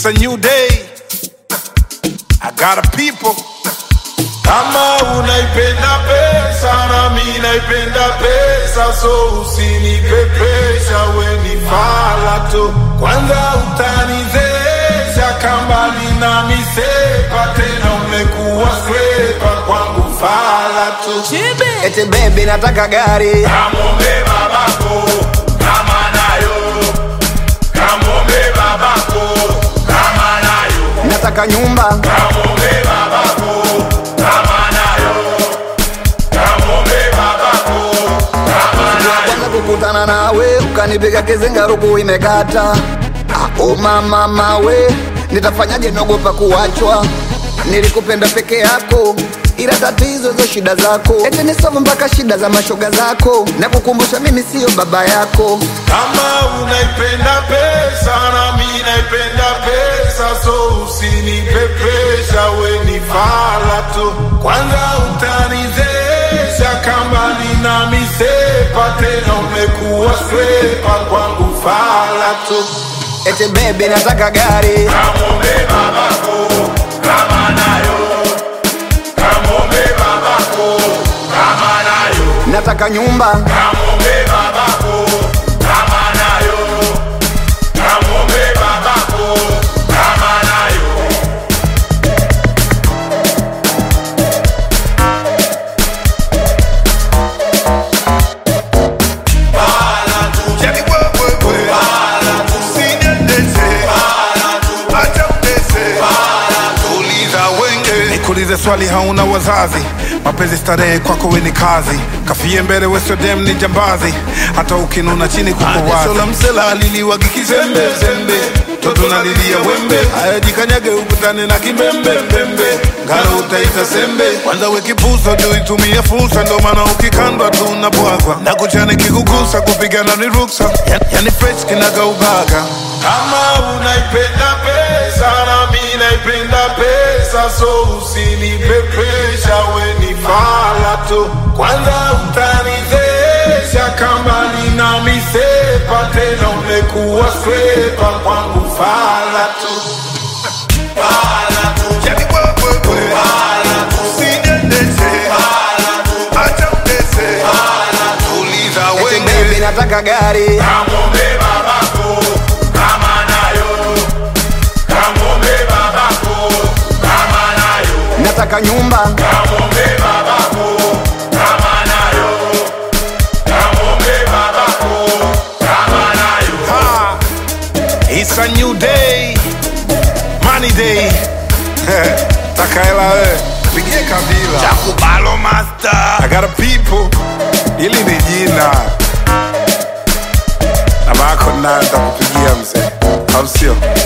It's a new day. I got a people. Kama unaipenda pesa na mi naipenda pesa, so usinipepesha, we ni fala tu. Kwanza utanizesha kamba nina misepa, tena umekuwa skrepa kwangu fala tu. Eti baby nataka gari Kamombe babako kama nayo, kamombe babako kama nayo, nataka nyumba kamombe babako kama nayo, kamombe babako kama nayo. kwanza kukutana nawe ukanipiga kizinga ruku imekata Ah, oh mama mawe nitafanyaje naogopa kuachwa nilikupenda peke yako ila tatizo hizo shida zako eti nisome mpaka shida za mashoga zako na kukumbusha mimi siyo baba yako Kama unaipenda pesa na mi naipenda pesa, so usinipepesha, we ni fala tu. Kwanza utanizesha kama nina misepa, tena umekuwa skrepa kwangu fala tu. eti baby nataka gari Kamombe babako kama nayo, kamombe babako kama nayo, nataka nyumba kamombe babako kama nayo, kamombe babako kama nayo. Bala tu, Yani wewe wewe. bala tu, Usiniendeshe. bala tu, Acha undeshe. bala tu. Uliza wenge. Nikuulize swali hauna wazazi mapenzi starehe kwako we ni kazi kafie mbele weso dem ni jambazi hata ukinuna chini kuko wazi la msela aliliwagi kizembe zembe toto nalilia wembe aya jikanyage ukutane na kimbembe mbembe ngalo utaita sembe kwanza wekipusa juu itumie fursa ndo maana ukikandwa tu unabwagwa na kuchane kikugusa kupigana ni ruksa Ya- yani fresh kinaga ubaga Kama unaipenda pesa na mi naipenda pesa, so usinipepesha, we ni fala tu. Kwanza utanizesha kama nina misepa, tena umekuwa skrepa kwangu fala tu. Fala tu, yani wewe wewe. fala tu, Usiniendeshe. fala tu, Acha undeshe. fala tu. Uliza eti wenge. baby nataka gari Kamombe babako kama nayo, kamombe babako kama nayo. nataka nyumba Kamombe babako kama nayo, kamombe babako kama nayo. Ah, It's a new day, money day. Takaela we, pigie kabila. Chakubalo master. I got a people. Ili ni jina. Na bako nayo nitakupigia mzee. Au sio?